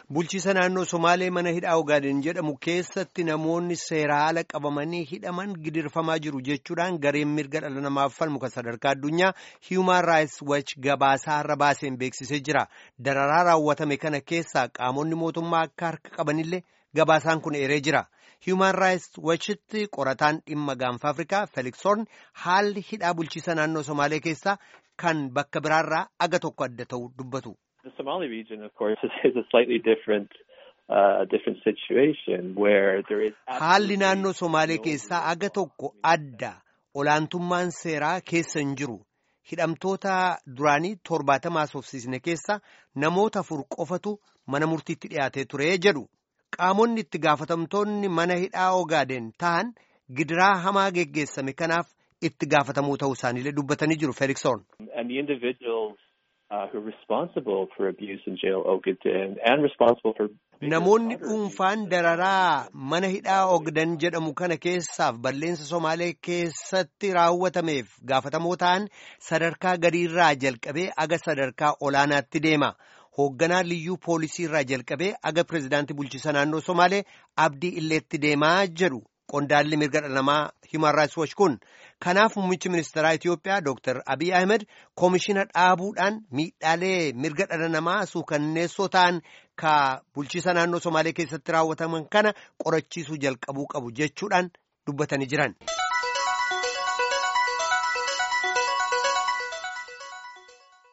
Bulchiisa naannoo Somaalee mana hidhaa Ogaaden jedhamu keessatti namoonni seera haala qabamanii hidhaman gidirfamaa jiru jechuudhaan gareen mirga dhala namaaf falmu kan sadarkaa addunyaa Human Rights Watch gabaasaa har'a baaseen beeksisee jira. Dararaa raawwatame kana keessaa qaamonni mootummaa akka harka qabanillee gabaasaan kun eeree jira. Human Rights Watchitti qorataan dhimma gaanfa Afrikaa Felix Horn haalli hidhaa bulchiisa naannoo Somaalee keessaa kan bakka biraarraa aga tokko adda ta'u dubbatu. The Somali region, of course, is a slightly different, uh, different situation where there is. Haalli naannoo Somaalee keessaa aga tokko adda olaantummaan seeraa keessa hin jiru. Hidhamtoota duraanii torbaatamaa soofsiisne keessa namoota afur qofatu mana murtiitti dhiyaatee ture jedhu. Qaamonni itti gaafatamtoonni mana hidhaa Ogaaden ta'an gidiraa hamaa geggeessame kanaaf itti gaafatamuu ta'uu isaaniilee dubbatanii jiru Felix Horn. And the individuals uh, who are responsible for abuse in jail Ogaden and responsible for. Namoonni dhuunfaan dararaa mana hidhaa Ogden jedhamu kana keessaaf balleessa Somaalee keessatti raawwatameef gaafatamoo ta'an sadarkaa gadiirraa jalqabee aga sadarkaa olaanaatti deema. Hoogganaa liyyuu poolisii irraa jalqabee aga pirezidaantii bulchiisa naannoo Somaalee abdii illeetti deemaa jedhu qondaalli mirga dhala namaa Human Rights Watch kun. Kanaaf muummichi ministeeraa Itoophiyaa Dr. Abiy Ahmed koomishina dhaabuudhaan miidhaalee mirga dhala namaa suukanneessoo ta'an ka bulchiisa naannoo Somaalee keessatti raawwataman kana qorachiisuu jalqabuu qabu jechuudhaan dubbatanii jiran.